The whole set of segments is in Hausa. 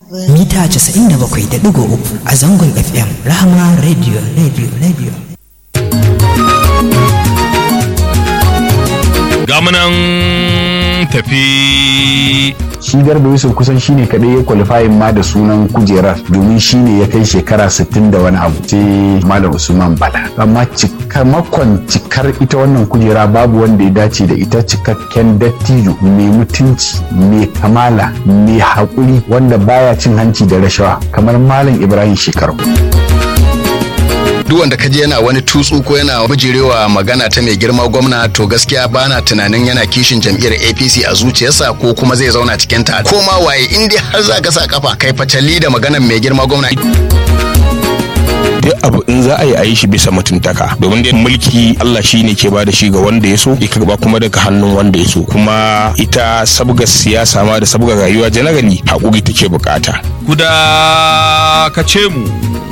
mita 97.3 a zangon fm rahama radio radio radio gamunan tafi shi garba yusuf kusan shine kadai ya kwalifayin ma da sunan kujerar domin shine ya kai shekara 60 da wani abu sai malam usman bala amma cikamakon cikar ita wannan kujera babu wanda ya dace da ita cikakken dattijo mai mutunci mai kamala mai haƙuri wanda baya cin hanci da rashawa kamar malam ibrahim shekaru duk wanda kaje yana wani tutsu ko yana bijirewa magana ta mai girma gwamna to gaskiya bana tunanin yana kishin jam'iyyar APC a zuciyarsa ko kuma zai zauna cikin ta ko ma waye in dai har za ka sa kafa kai fatali da maganar mai girma gwamna duk abu in za a yi a yi shi bisa mutuntaka domin dai mulki Allah shi ne ke bada shi ga wanda ya so ya karba kuma daga hannun wanda ya so kuma ita sabga siyasa ma da sabga rayuwa generally haƙuri take bukata kuda ka ce mu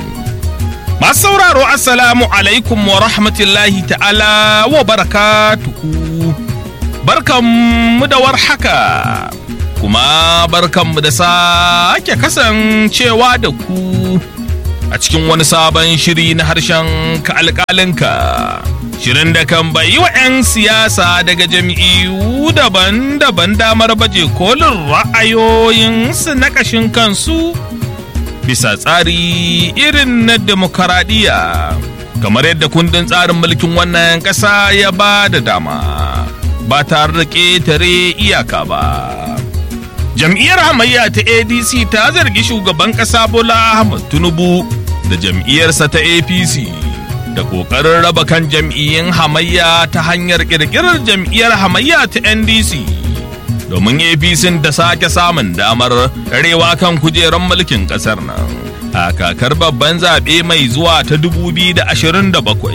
Masu sauraro Assalamu alaikum wa rahmatullahi ta'ala wa barakatuhu. Barkanmu da warhaka, kuma barkanmu da sake kasancewa da ku a cikin wani sabon shiri na harshen ka alƙalinka. Shirin da kan bayi wa 'yan siyasa daga jam'iyyu daban-daban damar baje kolin ra'ayoyinsu na ƙashin kansu. bisa tsari irin na demokaradiyya kamar yadda kundin tsarin mulkin wannan ƙasa ya ba da dama ba tare da ƙetare iyaka ba jam'iyyar hamayya ta adc ta zargi shugaban ƙasa bola ahmad tinubu da jam'iyyarsa ta apc da ƙoƙarin raba kan jam'iyyun hamayya ta hanyar ƙirƙirar jam'iyyar hamayya ta ndc domin apc ta sake samun damar karewa kan kujerar mulkin kasar nan a kakar babban zaɓe mai zuwa ta 2027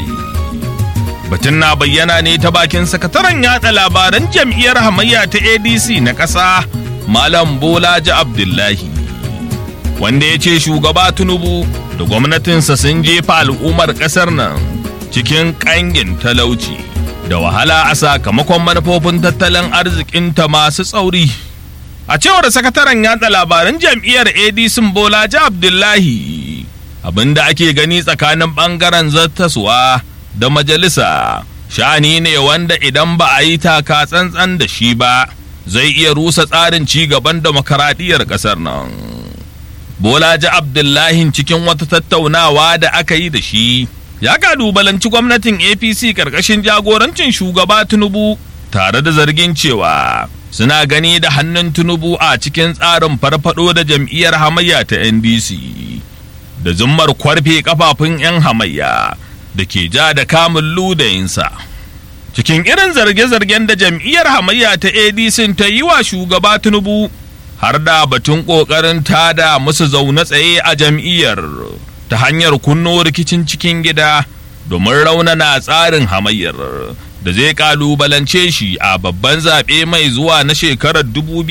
batun na bayyana ne ta bakin sakataren yada labaran jam'iyyar hamayya ta adc na ƙasa malam bolaji abdullahi wanda ya ce shugaba tinubu da gwamnatinsa sun jefa al'ummar ƙasar nan cikin ƙangin talauci da wahala a sakamakon manufofin tattalin arzikinta masu tsauri. A cewar sakataren yada labaran jam'iyyar ADC Bolaji Abdullahi, abinda ake gani tsakanin ɓangaren zattaswa da majalisa shani ne wanda idan ba a yi taka tsantsan da shi ba zai iya rusa tsarin ci gaban demokaradiyyar ƙasar nan. Bolaji Abdullahi cikin wata tattaunawa da aka yi da shi. ya kalubalanci gwamnatin apc karkashin jagorancin shugaba tinubu tare da zargin cewa suna gani da hannun tinubu a cikin tsarin farfado da jam'iyyar hamayya ta ndc da zummar kwarfe kafafun 'yan hamayya da ke ja da kamun ludayinsa cikin irin zarge-zargen da jam'iyyar hamayya ta adc ta yi wa shugaba tinubu har da batun ƙoƙarin tada musu zaune tsaye a jam'iyyar ta hanyar kunno rikicin cikin gida domin raunana tsarin hamayyar da zai kalubalance shi a babban zaɓe mai zuwa na shekarar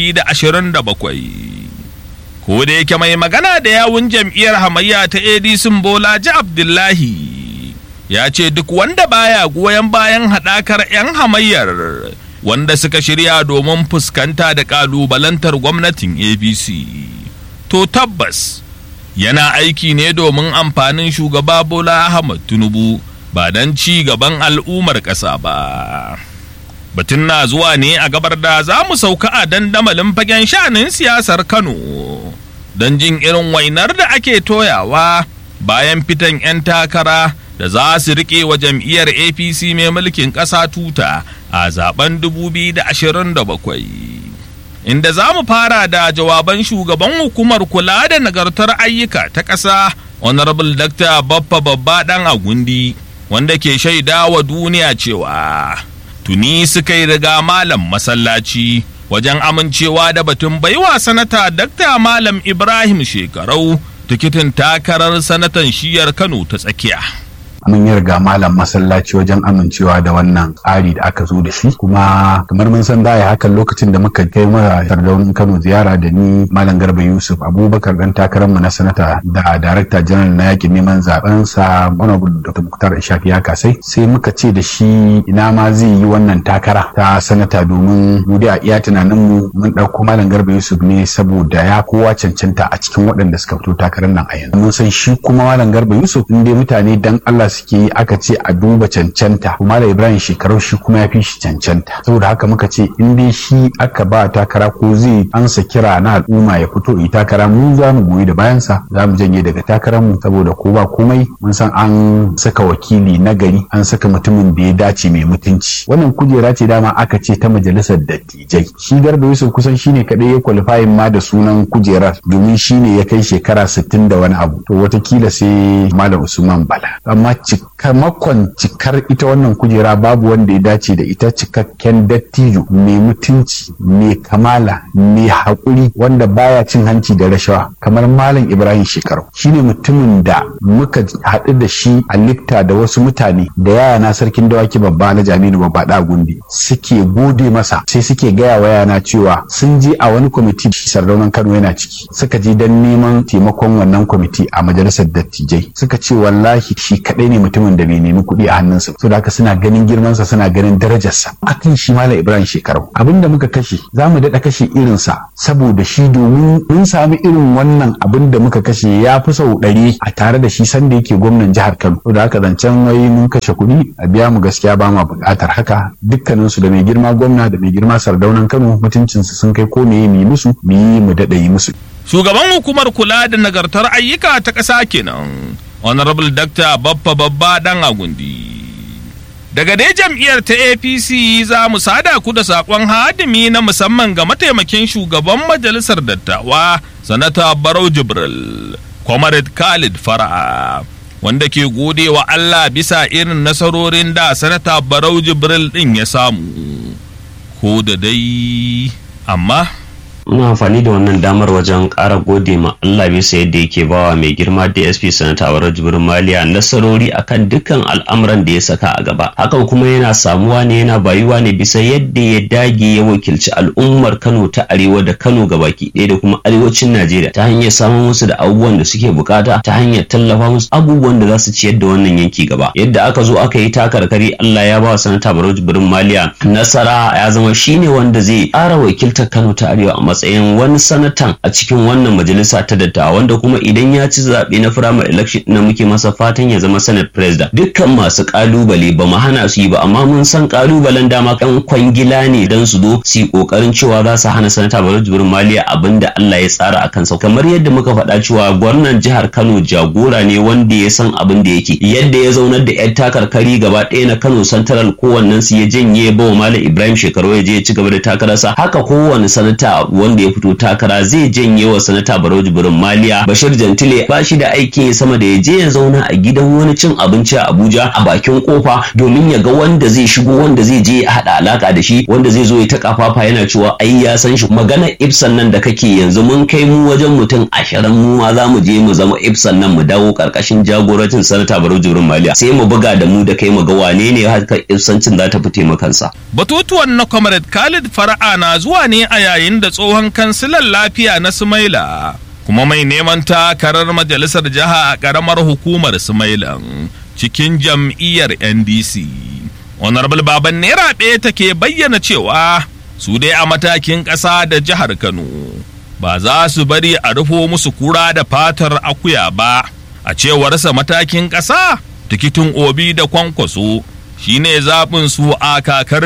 2027 ko da yake mai magana da yawun jam'iyyar hamayya ta adc bolaji abdullahi ya ce duk wanda baya goyon bayan haɗakar 'yan hamayyar wanda suka shirya domin fuskanta da kalubalantar gwamnatin apc to tabbas yana aiki ne domin amfanin shugaba Bola Ahmad Tinubu ba don ci gaban al'ummar ƙasa ba. Batun na zuwa ne a gabar da za mu sauka a dandamalin fagen sha'anin siyasar Kano don jin irin wainar da ake toyawa bayan fitan 'yan takara da za su riƙe wa jam'iyyar APC mai mulkin ƙasa tuta a zaben 2027. inda za mu fara da jawaban shugaban hukumar kula da nagartar ayyuka ta ƙasa honorable dr baffa babba ɗan agundi wanda ke shaida wa duniya cewa tuni suka yi riga malam masallaci wajen amincewa da batun baiwa sanata dr malam ibrahim shekarau tikitin takarar sanatan shiyar kano ta tsakiya mun yi riga malam masallaci wajen amincewa da wannan tsari da aka zo da shi kuma kamar mun san da hakan lokacin da muka kai mara sardaunin Kano ziyara da ni malam Garba Yusuf Abubakar dan takararmu na sanata da darakta janar na yakin neman zaben sa Honorable Dr. Muktar Ishaq ya kasai sai muka ce da shi ina ma zai yi wannan takara ta sanata domin mu da iya tunanin mu mun dauko malam Garba Yusuf ne saboda ya kowa cancanta a cikin waɗanda suka fito takarar nan a yanzu mun san shi kuma malam Garba Yusuf in dai mutane dan Allah suke yi aka ce a duba cancanta kuma da Ibrahim shekarau shi kuma ya fi shi cancanta saboda haka muka ce in dai shi aka ba takara ko zai ansa kira na al'umma ya fito yi takara mu za mu goyi da bayansa za mu janye daga takarar mu saboda ko ba komai mun san an saka wakili na gari an saka mutumin da ya dace mai mutunci wannan kujera ce dama aka ce ta majalisar dattijai shi garba yusuf kusan shine kadai ya kwalifayin ma da sunan kujerar domin shine ya kai shekara sittin da wani abu to watakila sai malam usman bala amma cikamakon cikar ita wannan kujera babu wanda ya dace da ita cikakken dattijo mai mutunci mai kamala mai haƙuri wanda baya cin hanci da rashawa kamar malam ibrahim shekaru shine mutumin da muka haɗu da shi a lifta da wasu mutane da yaya na sarkin dawaki babba na jaminu babba da gundi suke gode masa sai suke gaya wa yana cewa sun je a wani kwamiti sardaunan kano yana ciki suka je don neman taimakon wannan kwamiti a majalisar dattijai suka ce wallahi shi kaɗai ne mutumin da bai nemi kuɗi a hannunsa so da haka suna ganin girmansa suna ganin darajarsa akan shi malam ibrahim shekaru abinda muka kashe za mu daɗa kashe irinsa saboda shi domin mun sami irin wannan abin da muka kashe ya fi sau ɗari a tare da shi sanda yake gwamnan jihar Kano. To da haka zancen wai mun kashe kuɗi a biya mu gaskiya ba ma buƙatar haka dukkaninsu da mai girma gwamna da mai girma sardaunan Kano mutuncinsu sun kai ko meye mu musu mu yi mu daɗa yi musu. Shugaban hukumar kula da nagartar ayyuka ta ƙasa kenan. Honorable Dr. Baffa Babba Dan Agundi. Daga dai jam'iyyar ta APC za mu sada ku da saƙon hadimi na musamman ga mataimakin shugaban majalisar dattawa, Sanata Barau Jibril, Comrade Khalid Fara'a, wanda ke gode wa Allah bisa irin nasarorin da Sanata Barau Jibril ɗin ya samu. Ko da dai, amma muna amfani da wannan damar wajen ƙara gode ma Allah bisa yadda yake bawa mai girma DSP sanata Awar Jibrin Maliya nasarori akan dukkan al'amuran da ya saka a gaba hakan kuma yana samuwa ne yana bayuwa ne bisa yadda ya dage ya wakilci al'ummar Kano ta arewa da Kano gabaki ɗaya da kuma arewacin Najeriya ta hanyar samun musu da abubuwan da suke bukata ta hanyar tallafa musu abubuwan da za su ciyar da wannan yanki gaba yadda aka zo aka yi takarkari Allah ya ba sanata Barau Jibrin Maliya nasara ya zama shine wanda zai ƙara wakiltar Kano ta arewa a matsayin wani sanatan a cikin wannan majalisa ta dattawa wanda kuma idan ya ci zaɓe na firamare election na muke masa fatan ya zama senate president dukkan masu kalubale ba mu hana su yi ba amma mun san kalubalen dama kan kwangila ne dan su zo su yi kokarin cewa za su hana sanata Barau Jibrin Maliya abin da Allah ya tsara a kansa kamar yadda muka faɗa cewa gwamnan jihar Kano jagora ne wanda ya san abin da yake yadda ya zaunar da yan takarkari gaba ɗaya na Kano Central kowannen su ya janye ba wa Malam Ibrahim shekaru ya je ya ci gaba da takararsa haka kowane sanata wanda ya fito takara zai janye wa sanata Barau Jibrin Maliya Bashir Jantile ba shi da aikin sama da ya je ya zauna a gidan wani cin abinci a Abuja a bakin kofa domin ya ga wanda zai shigo wanda zai je ya haɗa alaka da shi wanda zai zo ya ta kafafa yana cewa ai ya san shi magana Ibsan nan da kake yanzu mun kai mu wajen mutum ashirin mu ma za mu je mu zama Ibsan nan mu dawo karkashin jagorancin sanata Barau Jibrin Maliya sai mu buga da mu da kai mu ga wane ne haka Ibsancin za ta fi taimakansa. Batutuwan na Comrade Khalid Fara'a na zuwa ne a yayin da tsohon kansilan lafiya na Sumaila kuma mai neman takarar majalisar jiha a ƙaramar hukumar Sumailan cikin jam'iyyar NDC. Honorable Baban Naira ɗaya take bayyana cewa su dai a matakin ƙasa da jihar Kano ba za su bari a rufo musu kura da fatar akuya ba a cewarsa matakin ƙasa tikitin obi da kwankwaso shine zaɓin su a kakar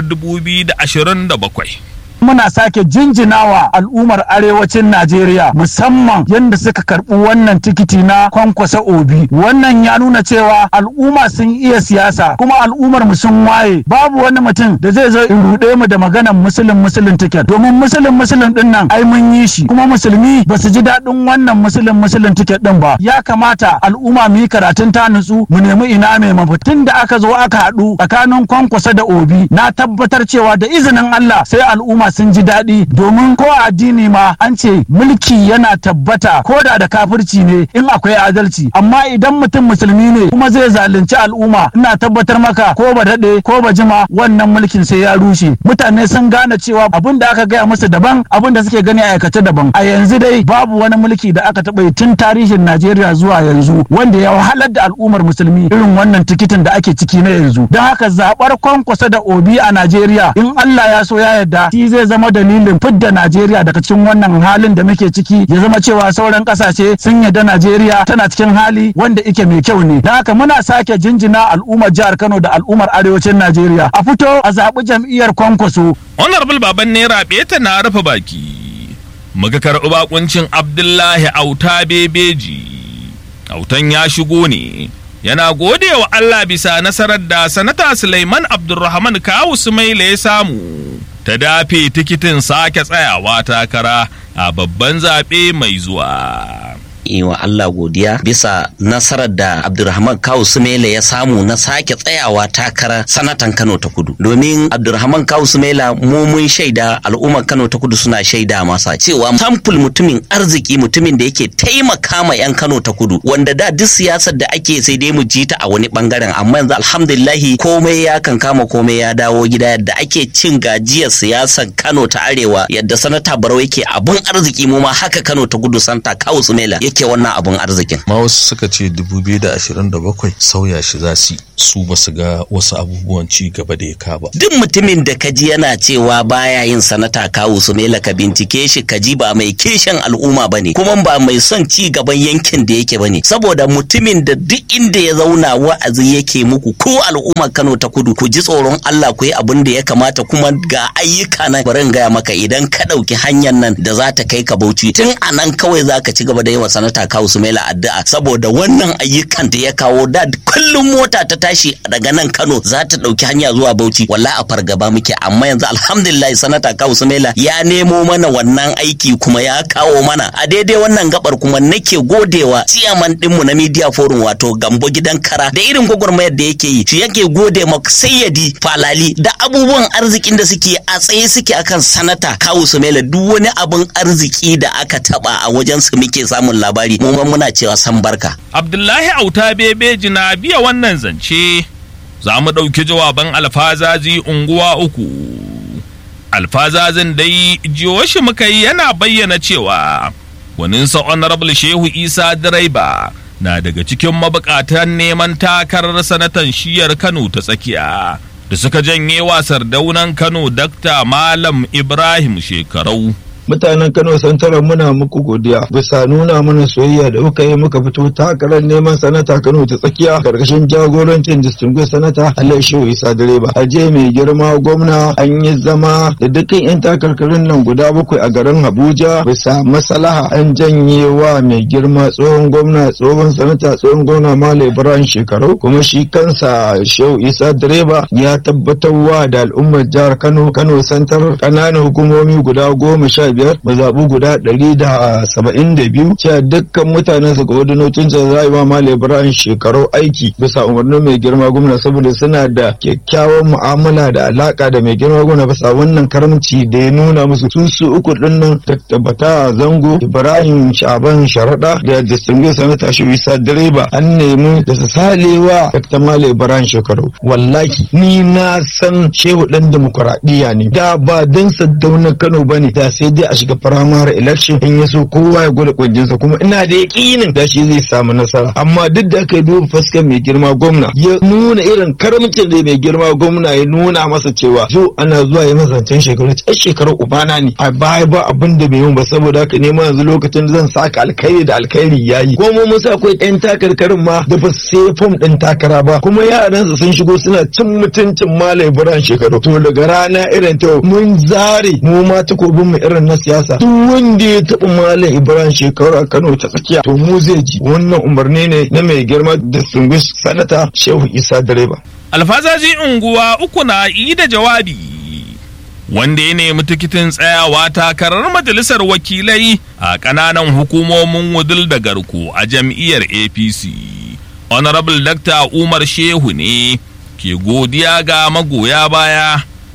2027. muna sake jinjinawa al'ummar arewacin Najeriya musamman yadda suka karɓi wannan tikiti na kwankwasa obi wannan ya nuna cewa al'umma sun iya siyasa kuma al'ummar mu sun waye babu wani mutum da zai zo in ruɗe mu da maganar musulun musulun tiket domin musulun musulun din nan ai mun yi shi kuma musulmi ba su ji daɗin wannan musulun musulun tiket din ba ya kamata al'umma mu yi karatun ta nutsu mu nemi ina mai mafitin da aka zo aka haɗu tsakanin kwankwasa da obi na tabbatar cewa da izinin Allah sai al'umma sun ji daɗi domin ko a addini ma an ce mulki yana tabbata ko da da kafirci ne in akwai adalci amma idan mutum musulmi ne kuma zai zalunci al'umma ina tabbatar maka ko ba daɗe ko ba jima wannan mulkin sai ya rushe mutane sun gane cewa abin da aka gaya musu daban abin da suke gani a aikace daban a yanzu dai babu wani mulki da aka taɓa yi tun tarihin Najeriya zuwa yanzu wanda ya wahalar da al'ummar musulmi irin wannan tikitin da ake ciki na yanzu don haka zaɓar kwankwasa da obi a Najeriya in Allah ya so ya yarda shi zai zama dalilin fidda Najeriya daga cikin wannan halin da muke ciki ya zama cewa sauran kasashe sun yarda Najeriya tana cikin hali wanda ike mai kyau ne. Da haka muna sake jinjina al'ummar jihar Kano da al'ummar arewacin Najeriya. A fito a zaɓi jam'iyyar kwankwaso. Honorable Baban Naira Beta na rufe baki. Muka karɓi bakuncin Abdullahi Auta Bebeji. Autan ya shigo ne. Yana gode wa Allah bisa nasarar da sanata Suleiman Abdulrahman Kawu Sumaila ya samu. ta dafe tikitin sake tsayawa takara a babban zaɓe mai zuwa. yi wa Allah godiya bisa nasarar da Abdulrahman Kawu Sumela ya samu na sake tsayawa takara sanatan Kano ta Kudu. Domin Abdulrahman Kawu Sumela mu mun shaida al'ummar Kano ta Kudu suna shaida masa cewa samful mutumin arziki mutumin da yake taimaka ma 'yan Kano ta Kudu wanda da duk siyasar da ake sai dai mu ji ta a wani bangaren amma yanzu alhamdulillahi komai ya kan kama komai ya dawo gida yadda ake cin gajiyar siyasar Kano ta Arewa yadda sanata Barau yake abun arziki mu ma haka Kano ta Kudu santa Kawu Sumela yake wannan abun arzikin. Ma wasu suka ce 2027 sauya shi za su su ba su ga wasu abubuwan ci gaba da ya kaba. Duk mutumin da kaji yana cewa baya yin sanata kawu su mela ka bincike shi kaji ba mai kishin al'umma bane kuma ba mai son ci gaban yankin da yake bane saboda mutumin da duk inda ya zauna wa'azi yake muku ko al'umma Kano ta kudu ku ji tsoron Allah ku yi abin da ya kamata kuma ga ayyuka nan bari in gaya maka idan ka ɗauki hanyar nan da za ta kai ka Bauchi tun a nan kawai za ka ci gaba da yi wa sanata kawu su mela addu'a saboda wannan ayyukan da ya kawo da kullum mota ta tashi daga nan Kano za ta ɗauki hanya zuwa Bauchi walla a fargaba muke amma yanzu alhamdulillah sanata Kawu Sumaila ya nemo mana wannan aiki kuma ya kawo mana a daidai wannan gabar kuma nake godewa ciyaman dinmu na media forum wato Gambo gidan kara da irin gwagwarmayar da yake yi shi yake gode ma sayyadi falali da abubuwan arzikin da suke a tsaye suke akan sanata Kawu Sumaila duk wani abun arziki da aka taba a wajen su muke samun labari mu muna cewa san barka Abdullahi Auta Bebeji na biya wannan zance za mu ɗauki jawaban alfazazi unguwa uku. Alfazazin dai jiyoshi muka yi yana bayyana cewa waninsa Honorable Shehu Isa Direba na daga cikin mabukatan neman takarar sanatan shiyar Kano ta tsakiya da suka janye wasar daunan Kano Dakta Malam Ibrahim Shekarau. mutanen Kano Santara muna muku godiya bisa nuna mana soyayya da kuka yi muka fito takarar neman sanata Kano ta tsakiya karkashin jagorancin distinguished sanata Allah Shehu Isa Direba aje mai girma gwamna an yi zama da dukkan yan takarkarin nan guda bakwai a garin Abuja bisa maslaha an janye wa mai girma tsohon gwamna tsohon sanata tsohon gwamna Malam Ibrahim Shekaru kuma shi kansa Shehu Isa Direba ya tabbatarwa da al'ummar jihar Kano Kano Santar kananan hukumomi guda goma sha biyar mazaɓu guda ɗari da saba'in da biyu cewa dukkan mutanen su coordinatocin sa za yi wa Malam Ibrahim shekaru aiki bisa umarnin mai girma gwamna saboda suna da kyakkyawan mu'amala da alaka da mai girma gwamna bisa wannan karamci da ya nuna musu sun su uku ɗin nan tabbata zango Ibrahim Shaban Sharaɗa da distinguished senator shi Isa direba an nemi da su salewa Dr. Malam Ibrahim shekaru wallahi ni na san shehu ɗan demokuraɗiyya ne da ba dan saddauna Kano bane da sai dai a shiga firamare election in ya so kowa ya gwada kwanjinsa kuma ina da yakinin da shi zai samu nasara amma duk da aka duba fuskar mai girma gwamna ya nuna irin karamcin da mai girma gwamna ya nuna masa cewa zo ana zuwa ya mazancen shekaru ta shekaru ubana ne a baya ba abin da bai yi ba saboda haka nema yanzu lokacin zan saka alkhairi da alkhairi yayi ko mu musa akwai yan takarkarin ma da ba sai fom din takara ba kuma yaransa sun shigo suna cin mutuncin malam ibrahim shekaru to daga rana irin ta mun zare mu ma takobin mu irin na siyasa duk wanda ya taɓa malam ibrahim shekaru a kano ta tsakiya to mu zai ji wannan umarni ne na mai girma distinguished sanata shehu isa direba alfazaji unguwa uku na yi da jawabi wanda ya nemi tikitin tsayawa takarar majalisar wakilai a ƙananan hukumomin wudul da garko a jam'iyyar apc honorable dr umar shehu ne ke godiya ga magoya baya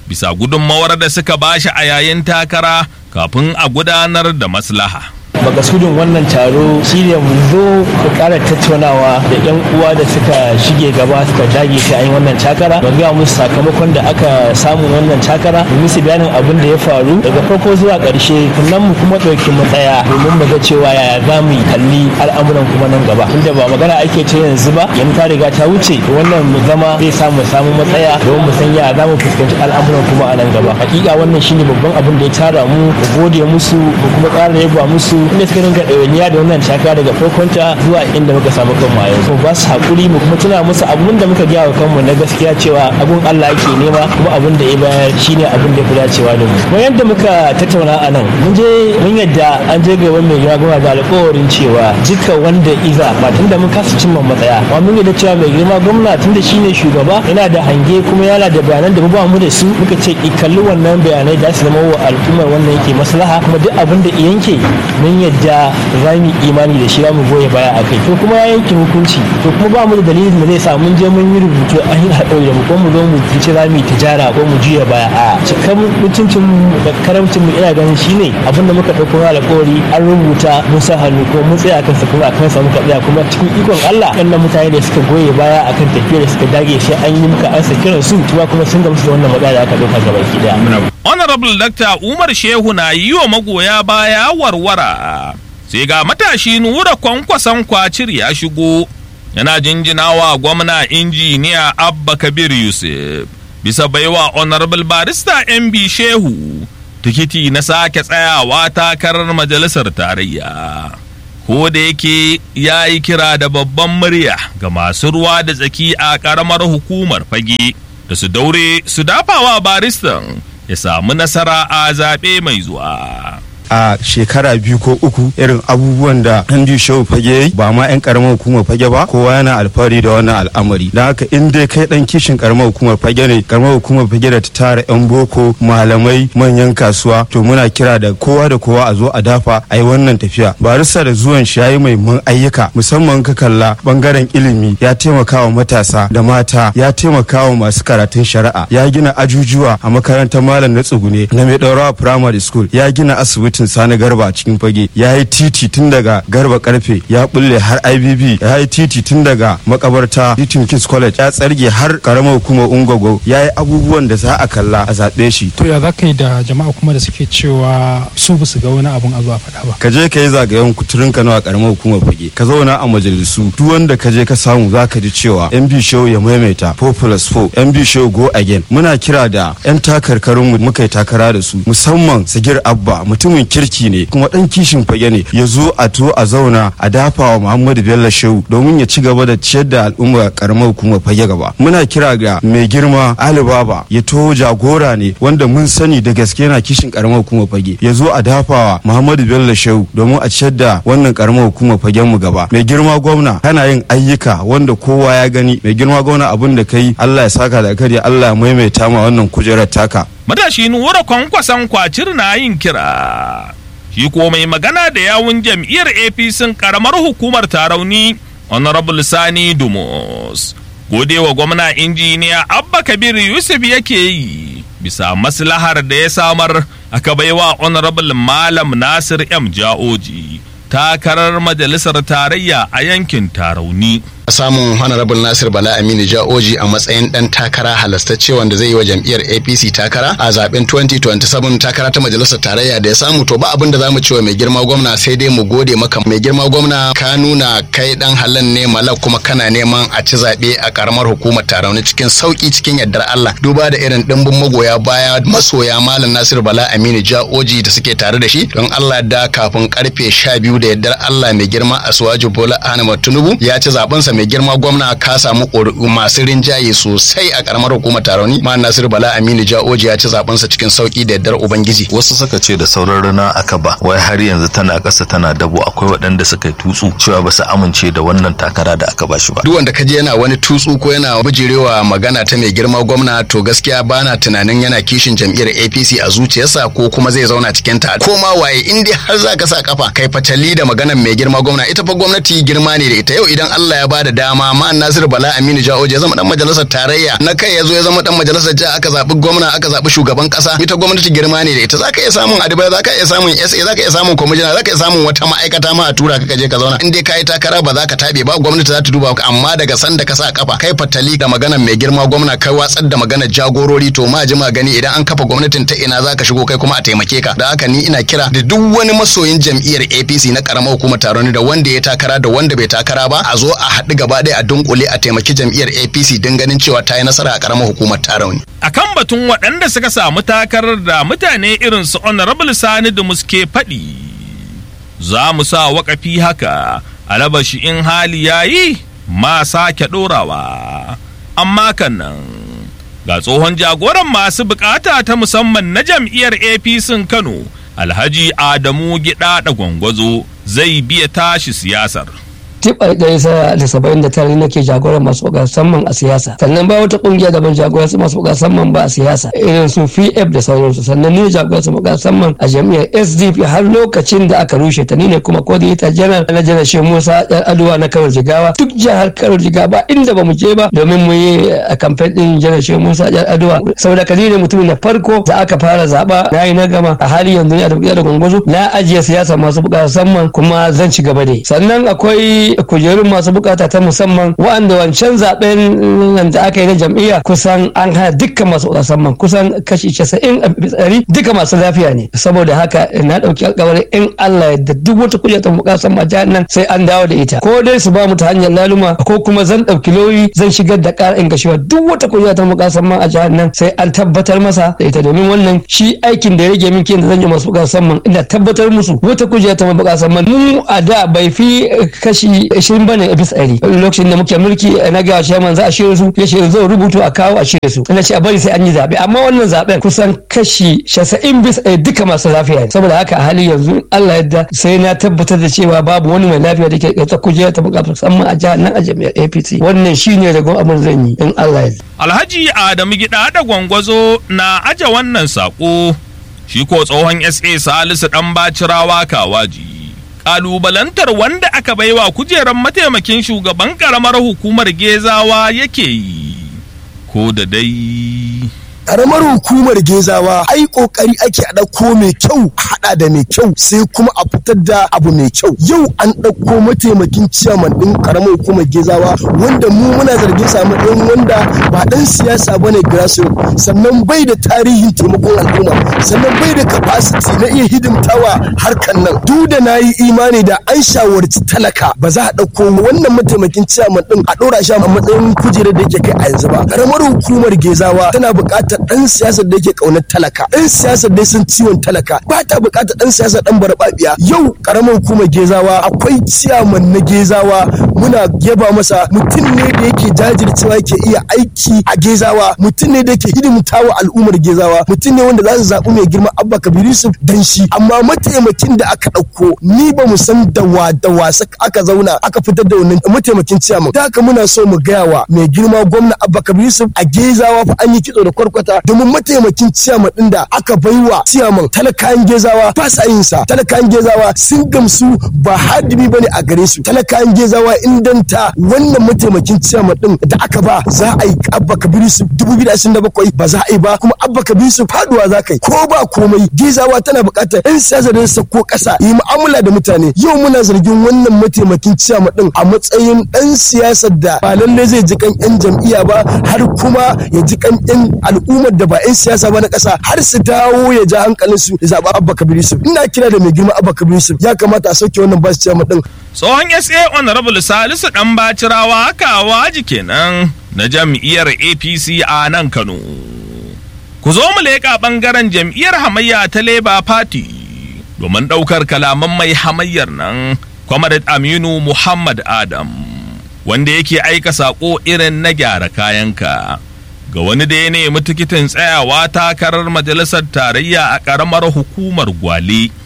bisa gudunmawar da suka bashi a yayin takara kafin a gudanar da maslaha. makasudin wannan taro shine mu zo mu kara tattaunawa da yan uwa da suka shige gaba suka dage sai an yi wannan takara mu ga musu sakamakon da aka samu wannan takara mu musu bayanin abin da ya faru daga farko zuwa karshe sannan mu kuma ɗauki matsaya domin mu ga cewa yaya za mu yi kalli al'amuran kuma nan gaba tunda ba magana ake ce yanzu ba yanzu ta riga ta wuce wannan mu zama zai samu samu matsaya domin mu san yaya za mu fuskanci al'amuran kuma a nan gaba hakika wannan shine babban abin da ya tara mu mu gode musu mu kuma ƙara yaba musu inda suka ringa ɗawainiya da wannan taka daga farkonta zuwa inda muka samu kanmu a yanzu ba su haƙuri mu kuma tuna musu abun da muka gaya wa kanmu na gaskiya cewa abun Allah ake nema kuma abun da ya bayar shine abun da ya fi dacewa da mu kuma yadda muka tattauna a nan mun je mun yadda an je gaban mai girma da alƙawarin cewa duka wanda iza ba tunda mun kasa cimma matsaya amma mun yadda cewa mai girma gwamna tunda shine shugaba yana da hange kuma yana da bayanan da mu ba mu da su muka ce kalli wannan bayanai da su zama wa al'ummar wannan yake maslaha kuma duk abin da yanke mun yadda za mu imani da shi za mu goya baya a kai to kuma ya yanke hukunci to kuma ba mu da dalilin da zai sa mun je mun yi rubutu an yi haɗari da mu ko mu zo mu ci za mu yi tijara ko mu juya baya a cikin mutuncin mu da karamcin mu ina ganin shine abin da muka ɗauko alƙawari an rubuta mun sa hannu ko mun tsaya kansa kuma a kansa muka tsaya kuma cikin ikon Allah kan mutane da suka goye baya akan tafiya da suka dage sai an yi muka ansa kiran su kuma kuma sun gamsu da wannan matsala da aka ɗauka gaba ki daya. Honorable Dr. Umar Shehu na yi wa magoya baya warwara. Sai ga matashi nura kwankwason kwacir ya shigo yana jinjinawa gwamna injiniya Abba Kabir Yusuf bisa baiwa Honorable Barista MB Shehu tikiti na sake tsayawa takarar majalisar tarayya. Ko da yake ya yi kira da babban murya ga masu ruwa da tsaki a ƙaramar hukumar fage da su daure su dafawa baristan ya samu nasara a zaɓe mai zuwa. a shekara biyu ko uku irin abubuwan da Andy Show fage ba ma 'yan karamar hukumar fage ba kowa yana alfahari da wannan al'amari da haka in dai kai dan kishin karamar hukumar fage ne karamar hukumar fage da ta tara 'yan boko malamai manyan kasuwa to muna kira da kowa da kowa a zo a dafa a yi wannan tafiya barista da zuwan shi yayi mai mun ayyuka musamman ka kalla bangaren ilimi ya taimaka wa matasa da mata ya taimaka wa masu karatun shari'a ya gina ajujuwa a makarantar malam na tsugune na mai ɗaurawa primary school ya gina asibiti titin sani garba a cikin fage ya yi titi tun daga garba karfe ya bulle har ibb ya yi titi tun daga makabarta titin kings college ya tsarge har karamar hukumar ungogo ya yi abubuwan da za a kalla a zaɓe shi to ya za ka yi da jama'a kuma da suke cewa su ba su ga wani abun a zuwa faɗa ba ka je ka yi zagayen kuturin ka nawa karamar hukumar fage ka zauna a majalisu duk wanda ka je ka samu za ka ji cewa mb show ya maimaita 4 plus 4 mb show go again muna kira da yan takarkarin mu muka yi takara da su musamman sagir abba mutumin kirki ne kuma dan kishin fage ne ya zo a to a zauna a dafa wa muhammadu bello shehu domin ya ci gaba da ciyar da al'umma karamar hukumar fage gaba muna kira ga mai girma alibaba ya to jagora ne wanda mun sani da gaske yana kishin karamar hukumar fage ya zo a dafa wa muhammadu bello shehu domin a ciyar da wannan karamar hukumar fagen mu gaba mai girma gwamna kana yin ayyuka wanda kowa ya gani mai girma gwamna abin da kai allah ya saka da kare allah ya maimaita ma wannan kujerar taka matashi nura kwankwason kwacir na yin kira shi ko mai magana da yawun jam'iyyar apc karamar hukumar tarauni honorable sani dumus godewa gwamna injiniya abba kabir yusuf yake yi bisa maslahar da ya samar aka baiwa honorable malam nasir m ja'oji takarar majalisar tarayya a yankin tarauni samun honorable nasir bala aminu ja'oji a matsayin dan takara halastacce wanda zai yi wa jam'iyyar apc takara a zaben 2027 takara ta majalisar tarayya da ya samu to ba abin da za mu cewa mai girma gwamna sai dai mu gode maka mai girma gwamna ka nuna kai dan halan ne malak kuma kana neman a ci zaɓe a karamar hukumar tarauni cikin sauki cikin yardar allah duba da irin dimbin magoya baya masoya malam nasir bala aminu ja'oji da suke tare da shi don allah da kafin karfe 12 da yardar allah mai girma asuwaju bola ahmad tinubu ya ci zabensa mai girma gwamna ka samu ƙuri'u masu rinjaye sosai a karamar hukumar taroni ma nasir bala aminu ja'oji ya ci zabensa cikin sauki da yardar ubangiji wasu suka ce da sauran rana aka ba wai har yanzu tana ƙasa tana dabo akwai waɗanda suka yi tutsu cewa ba su amince da wannan takara da aka ba shi ba duk wanda kaje yana wani tutsu ko yana bijirewa magana ta mai girma gwamna to gaskiya bana tunanin yana kishin jam'iyyar APC a zuciyarsa ko kuma zai zauna cikin ta ko ma waye in dai har zaka sa kafa kai fatali da maganar mai girma gwamna ita fa gwamnati girma ne da ita yau idan Allah ya bada da dama ma'an Nasiru Bala Aminu Jaoje ya zama dan majalisar tarayya na kai ya zo ya zama dan majalisar jiha aka zaɓi gwamna aka zaɓi shugaban ƙasa ita gwamnati girma ne da ita zaka iya samun adibai zaka iya samun SA zaka iya samun kwamishina zaka iya samun wata ma'aikata ma a tura ka je ka zauna in dai kayi takara ba za ka tabe ba gwamnati za ta duba ka amma daga sanda ka sa kafa kai fatali da maganar mai girma gwamna kai watsar da maganar jagorori to ma ji gani idan an kafa gwamnatin ta ina za ka shigo kai kuma a taimake ka da haka ni ina kira da duk wani masoyin jam'iyyar APC na karamar hukumar taron da wanda ya takara da wanda bai takara ba a zo a haɗu gaba ɗaya a dunkule a taimaki jam'iyyar APC don ganin cewa ta yi nasara a karamar hukumar taron. akan batun waɗanda suka samu takarar da mutane irin su honorable sani da muske faɗi za mu sa wakafi haka alabashi in hali yayi ma sake ɗorawa amma kan nan ga tsohon jagoran masu bukata ta musamman na jam'iyyar apc kano alhaji adamu gida da gwangwazo zai biya tashi siyasar tibar gaisa da saba'in da tare nake jagoran masu buga musamman a siyasa sannan ba wata kungiya da ban jagoransu masu buga musamman ba a siyasa irin su pf da sauransu sannan ni jagoran su buga musamman a jami'ar sdp har lokacin da aka rushe ta ni ne kuma coordinator general na janar shehu musa yan aduwa na kano jigawa duk jihar kano jigawa ba inda ba mu je ba domin mu yi a kamfen din janar shehu musa yan aduwa saboda kali ne mutumin na farko da aka fara zaba na yi na gama a hali yanzu ne a da da gwangwazo na ajiye siyasa masu buga musamman kuma zan ci gaba da sannan akwai kujerun masu bukata ta musamman wa'anda wancan zaben da aka yi na jam'iyya kusan an hana dukkan masu musamman kusan kashi casa'in a tsari duka masu lafiya ne saboda haka na dauki alkawarin in Allah da duk wata kujera ta musamman jihar nan sai an dawo da ita ko dai su ba mu ta hanyar laluma ko kuma zan dauki lauyi zan shigar da ƙara in gashiwa duk wata kujera ta musamman a jihar nan sai an tabbatar masa da ita domin wannan shi aikin da ya rage min da zan yi masu musamman ina tabbatar musu wata kujera ta musamman mu a da bai fi kashi ishirin bane a bisa ɗari lokacin da muke mulki na ga shaman za a shirya su ya shirya zai rubutu a kawo a shirya su ina ce a bari sai an yi zaɓe amma wannan zaɓen kusan kashi shasa'in bisa ɗari duka masu lafiya ne saboda haka a hali yanzu Allah yadda sai na tabbatar da cewa babu wani mai lafiya da ke ta kujera ta buƙatar musamman a jihar nan a jami'ar APC wannan shine ragon abin zan yi in Allah ya Alhaji Adamu Gida da Gwangwazo na aje wannan saƙo shi ko tsohon SA Salisu ɗan bacirawa kawaji. kalubalantar wanda aka baiwa kujerar mataimakin shugaban karamar hukumar gezawa yake yi ko da dai karamar hukumar gezawa ai kokari ake a ɗauko mai kyau a haɗa da mai kyau sai kuma a fitar da abu mai kyau yau an ɗauko mataimakin ciyaman ɗin karamar hukumar gezawa wanda mu muna zargin sa matsayin wanda ba ɗan siyasa bane grassroots sannan bai da tarihin taimakon al'umma sannan bai da capacity na iya hidimtawa harkan nan duk da na yi imani da an shawarci talaka ba za a ɗauko wannan mataimakin ciyaman ɗin a ɗora shi a matsayin kujerar da yake kai a yanzu ba karamar hukumar gezawa tana buƙatar dan siyasar da yake kaunar talaka dan siyasar da sun ciwon talaka ba ta bukatar dan siyasar dan barbabiya yau karamar hukumar gezawa akwai ciyaman na gezawa muna yaba masa mutum ne da yake jajircewa yake iya aiki a gezawa mutum ne da yake hidimtawa al'ummar gezawa mutum ne wanda za su zaɓi mai girma abba kabir yusuf dan shi amma mataimakin da aka ɗauko ni ba mu san da wa da wasa aka zauna aka fitar da wannan mataimakin ciyaman da haka muna so mu gaya wa mai girma gwamna abba kabir yusuf a gezawa fa an yi kitso da kwarkwata domin mataimakin ciyaman din da aka baiwa ciyaman talakayan gezawa ba sa yin sa talakayan gezawa sun gamsu ba hadimi bane a gare su talakayan gezawa indanta wannan mataimakin ciyaman din da aka ba za a yi abba kabiru su dubu biyu da ashirin da bakwai ba za a yi ba kuma abba kabiru su faduwa za ka yi ko ba komai gezawa tana buƙatar yan siyasa da sako ƙasa yi mu'amala da mutane yau muna zargin wannan mataimakin ciyaman din a matsayin ɗan siyasar da ba lallai zai ji kan yan jam'iyya ba har kuma ya ji kan yan al'ummar da ba 'yan siyasa ba na ƙasa har su dawo ya ja hankalin su ya zaɓa abba kabir yusuf ina kira da mai girma abba kabir yusuf ya kamata a sauke wannan basu ciyama ɗin. tsohon sa honorable salisu dan bacirawa kawaji kenan na jam'iyyar apc a nan kano ku zo mu leƙa ɓangaren jam'iyyar hamayya ta labour party domin ɗaukar kalaman mai hamayyar nan comrade aminu muhammad adam wanda yake aika saƙo irin na gyara kayanka ga wani da ya nemi tikitin tsayawa takarar majalisar tarayya a ƙaramar hukumar gwale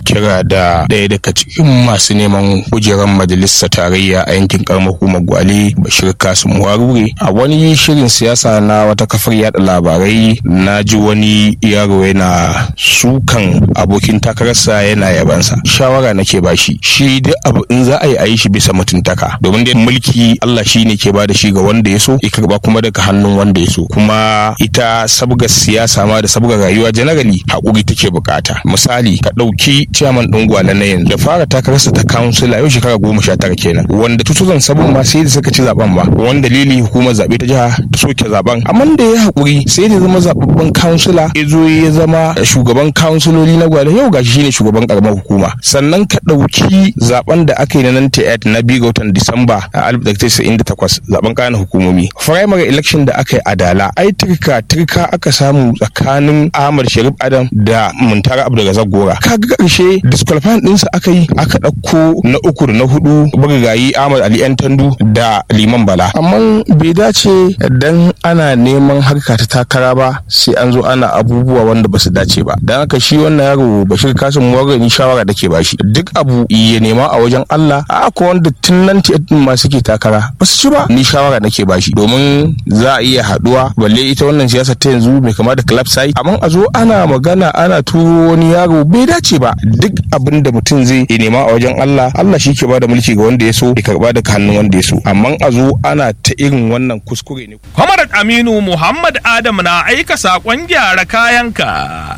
kira da ɗaya daga cikin masu neman kujerar majalisar tarayya a yankin karamar hukumar gwale bashir kasim warure a wani shirin siyasa na wata kafar yada labarai na ji wani yaro yana sukan abokin takararsa yana yabansa shawara nake bashi shi duk abu in za a yi a yi shi bisa mutuntaka domin dai mulki Allah shi ne ke ba da shi ga wanda ya so ya karba kuma daga hannun wanda ya so kuma ita sabgar siyasa ma da sabgar rayuwa generally hakuri take bukata misali ka ɗauki ciyaman ɗin gwale na yanzu da fara takararsa ta kansila yau shekara goma sha tara kenan wanda 2007 ma sai da suka ci zaben ba wani dalili hukumar zaɓe ta jiha ta soke zaben amma da ya hakuri sai da zama zababben kansila ya zo ya zama shugaban kansiloli na gwale yau gashi shine shugaban karamar hukuma sannan ka ɗauki zaben da aka yi na nan na biyu ga watan disamba a 1998 zaben kayan hukumomi primary election da aka yi a dala ai turka turka aka samu tsakanin ahmad sharif adam da muntara abdulrazak gora kaga karshe disqualifying ɗinsa aka yi aka ɗauko na uku da na hudu bugayi ahmad ali yan tandu da liman bala amma bai dace dan ana neman harka ta takara ba sai an zo ana abubuwa wanda ba su dace ba dan haka shi wannan yaro bashir kasim ni shawara da ke bashi duk abu ya nema a wajen allah a ko wanda tun nan ma suke takara ba su ci ba ni shawara nake bashi domin za a iya haduwa balle ita wannan siyasa ta yanzu mai kama da club sai amma a zo ana magana ana turo wani yaro bai dace ba duk abin da mutum zai ya nema a wajen Allah Allah shi ke bada mulki ga wanda ya so ya karba daga hannun wanda ya so amma a zo ana ta irin wannan kuskure ne Kwamarat Aminu Muhammad Adam na aika saƙon gyara kayanka.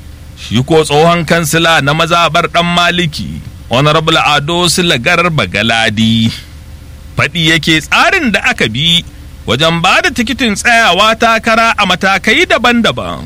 Shi ko tsohon kansila na mazabar ɗan maliki, Honorable Ado Silagar Bagaladi. Faɗi yake tsarin da aka bi wajen ba da tikitin tsayawa takara a matakai daban-daban.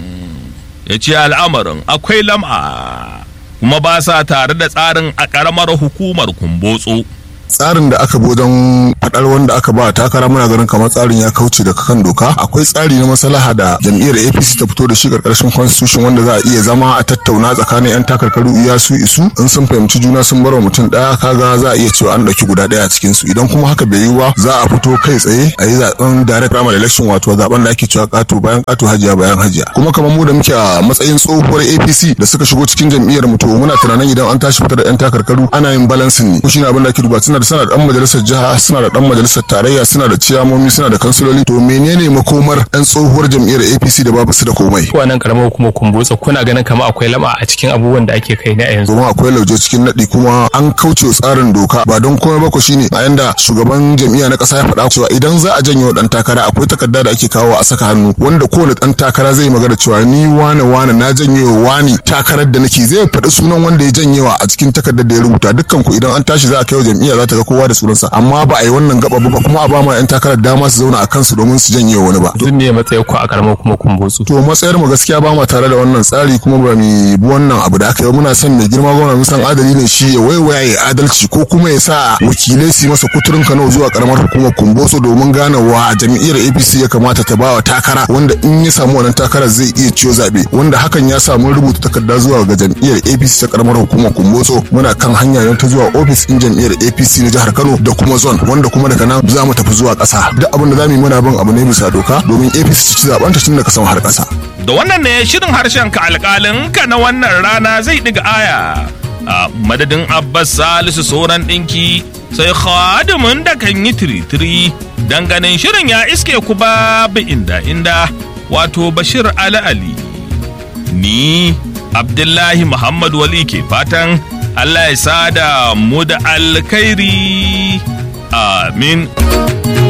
Ya ce al'amarin akwai lam'a, kuma ba sa tare da tsarin a ƙaramar hukumar kumbotso. tsarin da aka bi wajen fadar wanda aka ba takara muna ganin kamar tsarin ya kauce daga kan doka akwai tsari na maslaha da jam'iyyar apc ta fito da shi karkashin constitution wanda za a iya zama a tattauna tsakanin yan takarkaru iya su isu in sun fahimci juna sun bar wa mutum daya kaga za a iya cewa an dauki guda daya a cikin su idan kuma haka bai yi ba za a fito kai tsaye a yi zaben direct primary election wato zaben da ake cewa kato bayan kato hajiya bayan hajiya kuma kamar mu da muke a matsayin tsohuwar apc da suka shigo cikin jam'iyyar mu to muna tunanin idan an tashi fitar da yan takarkaru ana yin balancing ne ko shine abin da ake duba suna da suna da dan majalisar jiha suna da dan majalisar tarayya suna da ciyamomi suna da kansiloli to menene makomar yan tsohuwar jam'iyyar APC da babu su da komai wannan karamar hukumar kumbotsa kuna ganin kama akwai lama a cikin abubuwan da ake kai na yanzu domin akwai lauje cikin nadi kuma an kauce tsarin doka ba don komai ba ko shine a yanda shugaban jam'iyya na kasa ya faɗa cewa idan za a janyo dan takara akwai takarda da ake kawo a saka hannu wanda kowane dan takara zai magana cewa ni wane wane na janyo wani takarar da nake zai faɗi sunan wanda ya janyewa a cikin takardar da ya rubuta dukkan ku idan an tashi za a kai wa jam'iyya za ta ga kowa da sunansa amma ba a yi wannan gaba ba kuma a ba ma yan takarar dama su zauna a kansu domin su janye wani ba. Duk ne matsayin ku a karamar kuma kumbotsu. To matsayar mu gaskiya ba ma tare da wannan tsari kuma ba mu bi wannan abu da aka yi muna son mai girma gwamna san adali ne shi ya waiwaya ya adalci ko kuma ya sa wakilai su masa kuturin Kano zuwa karamar hukumar kumbotso domin gane wa jam'iyyar APC ya kamata ta ba wa takara wanda in ya samu wannan takarar zai iya ciyo zabe wanda hakan ya samu rubuta takarda zuwa ga jam'iyyar APC ta karamar hukumar kumbotso muna kan hanya ta zuwa ofis din jam'iyyar APC na jihar Kano da kuma zone wanda kuma daga nan za mu tafi zuwa ƙasa duk abin da za mu yi muna bin abu ne bisa doka domin apc ci zaben ta tun daga sama har ƙasa. da wannan ne shirin harshen ka alƙalin ka na wannan rana zai ɗiga aya a madadin abbas salisu sauran ɗinki sai khadimin da kan yi tiritiri ganin shirin ya iske ku babu inda inda wato bashir ali ali ni abdullahi muhammad wali ke fatan allah ya sada mu da alkhairi Amin.